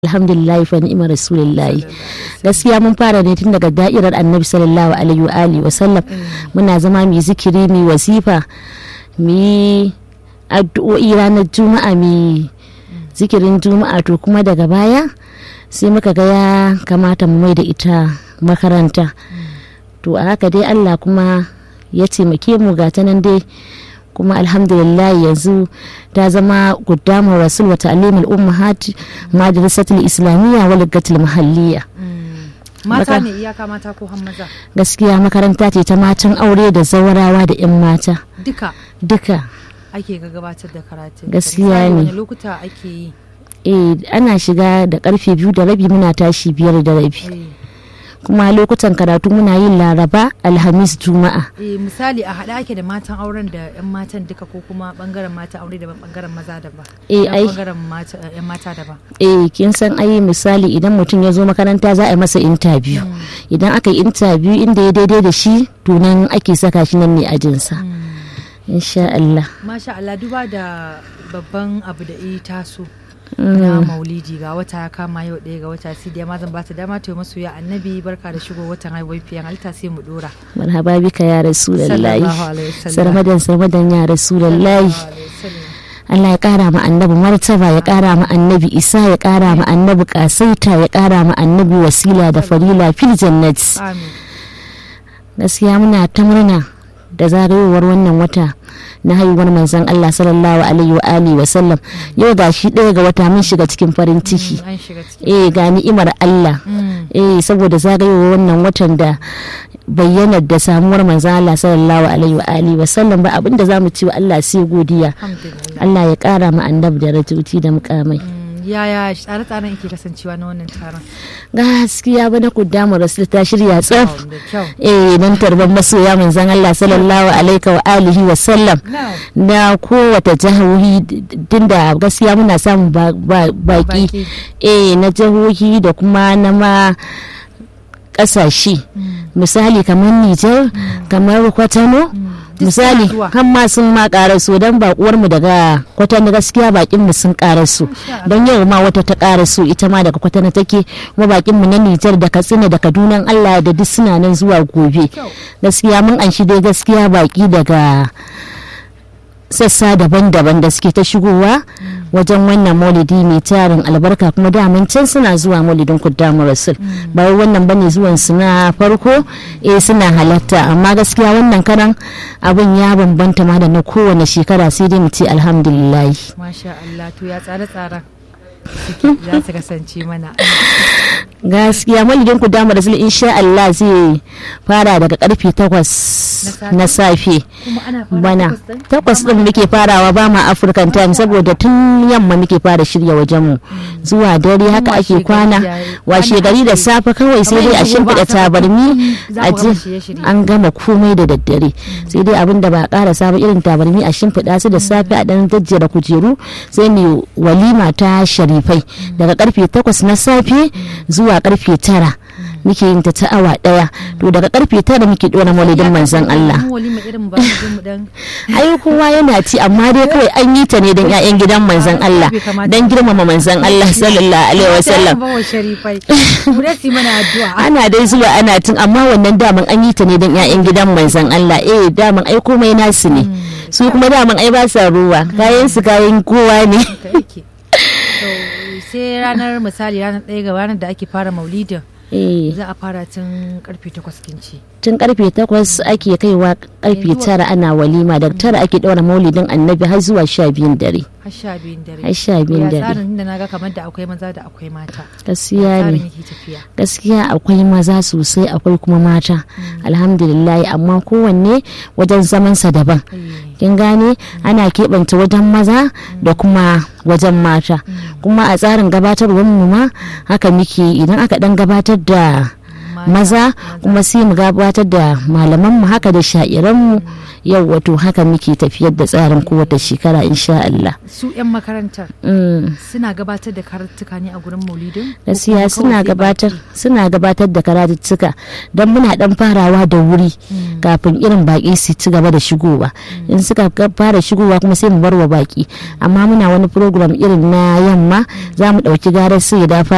alhamdulillah fa ni'imar rasulullahi gaskiya mun fara ne tun daga da'irar annabi sallallahu alaihi wa alihi wa sallam muna zama mu zikiri mu wasifa mu addu'o'i ranar juma'a mu zikirin juma'a to kuma daga baya sai muka ga ya kamata mu mai da ita makaranta to a haka dai Allah kuma ya taimake mu ga ta nan dai kuma alhamdulillah yanzu ta zama guddamar rasul wa ta'limul ummahat madrasatul islamiyya wa ligatul mahalliyya mata ne iyaka mata ko maza gaskiya makaranta ce ta matan aure da zawarawa da yan mata duka duka ake ga gabatar da karatu Gaskiya ne. wani lokuta ake yi eh ana shiga da karfe biyu da rabi muna tashi biyar da rabi Eh, kuma lokutan karatu muna yin laraba alhamis juma'a eh, misali a haɗa ake da matan auren da 'yan matan duka ko kuma bangaren matan aure daban bangaren maza daban Eh, Ya ai. bangaren mata- 'yan mata daban eh kin san ai misali idan mutum ya zo makaranta za a yi masa interview idan aka yi interview inda ya daidai da shi to nan ake saka shi nan ne ajinsa insha Allah masha Allah duba da babban abu da yi taso na maulidi ga wata ya kama yau ɗaya ga wata sai dai ma zan bata dama ta yi masu ya annabi barka da shigo watan haihuwar fiyan halitta sai mu dora marhaba bika ya rasulullahi Sallallahu alaihi wasallam. sarmadan sarmadan ya rasulullahi Allah ya kara ma annabi martaba ya kara ma annabi isa ya kara ma annabi kasaita ya kara ma annabi wasila da farila fil jannati amin gaskiya muna ta murna da zagayowar wannan wata na haihuwar manzon Allah sallallahu alaihi wa alihi wa sallam yau gashi ɗaya ga wata mun shiga cikin farin ciki an shiga cikin eh ga ni'imar Allah Mm. eh saboda zagayowar wannan watan da bayyanar da samuwar manzon Allah sallallahu alaihi wa alihi wa sallam ba abinda zamu ci wa Allah sai godiya alhamdulillah Allah ya kara ma annabi darajoji da mukamai Mm, yaya tsare-tsaren yake kasancewa na wannan taron gaskiya ba na kuddamu rasul ta shirya tsaf Wow, da kyau eh dan tarban masoya manzon Allah sallallahu alaihi wa alihi wa sallam now na kowace jihohi tunda gaskiya muna samun ba- ba- baki Baki. eh na jihohi da kuma na ma kasashe misali kamar Nijar kamar Kwatano misali suna zuwa. har ma sun ma karaso don bakuwar mu daga Kwatano gaskiya bakin mu sun karaso Masha Allah. don yau ma wata ta karaso ita ma daga Kwatano take kuma bakin mu na Nijar da Katsina da Kaduna Allah da duk suna nan zuwa gobe Kyau. gaskiya mun anshi dai gaskiya baki daga sassa daban-daban da suke ta shigowa wajen wannan maulidi mai tarin albarka kuma daman can suna zuwa maulidin kuddamu rasul ba wai wannan bane zuwan su na farko eh suna halatta amma gaskiya wannan karan abin ya bambanta ma da na kowane shekara sai dai mu ce alhamdulillah masha Allah to ya tsare-tsaren suke za su kasance mana gaskiya maulidin kuddamu rasul insha Allah zai fara daga karfe 8 safe? na safe kuma ana fara bana takwas ɗin? takwas din muke farawa ba ma african time saboda tun yamma muke fara shirya wajenmu zuwa dare haka washe ake gari kwana yayi. washe Ana gari da ake- safe kawai sai dai a Kamar yanzu shimfiɗa gobe Asabar, tabarmi za a ku gama ji shirye-shirye. an gama komai da daddare sai dai abin da ba a ƙara ba irin tabarmi a shimfiɗa su da safe a ɗan jajjera kujeru sai ne walima ta sharifai daga karfe takwas na safe zuwa karfe tara muke yin ta ta awa ɗaya to daga karfe tara muke ɗora maulidin manzon Allah Mu walima irin ba mu je mu dan ai kowa yana ci amma dai kawai an yi ta ne don 'ya'yan gidan manzon Allah bai kamata don girmama manzon Allah sallallahu alaihi wasallam ba wa sharifai mu dai su yi mana addu'a ana dai zuwa ana tun amma wannan daman an yi ta ne don 'ya'yan gidan manzon Allah eh daman ai komai nasu ne su kuma daman ai ba sa ruwa kayan su kayan kowa ne haka yake to sai ranar misali ranar ɗaya ga ranar da ake fara maulidin eh za a fara tun karfe takwas kinci tun karfe takwas ake kaiwa karfe tara ana walima da tara ake ɗaura maulidin annabi har zuwa sha biyun dare har sha biyun dare har sha biyun ya dare tsarin da naga kamar da akwai maza da akwai mata gaskiya tsarin ne yake tafiya gaskiya akwai maza sosai akwai kuma mata alhamdulillah amma kowanne wajen zamansa daban Eh, kin gane ana keɓanta wajen maza da kuma wajen mata kuma a tsarin gabatarwar mu ma haka muke idan aka dan gabatar da maza kuma sai mu gabatar da malaman mu haka da sha'iran mu yau wato haka muke tafiyar da tsarin kowace shekara insha Allah su 'yan makarantar Mm. suna gabatar da karatuka ne a gurin maulidin Ko gaskiya kuma suna kawai sai gabatar baki? suna gabatar da karatuttuka don muna dan farawa da wuri kafin irin baki su ci gaba da shigowa in suka ga- fara shigowa kuma sai mu bar wa baki amma muna wani program irin na yamma za mu dauki garar su ya dafa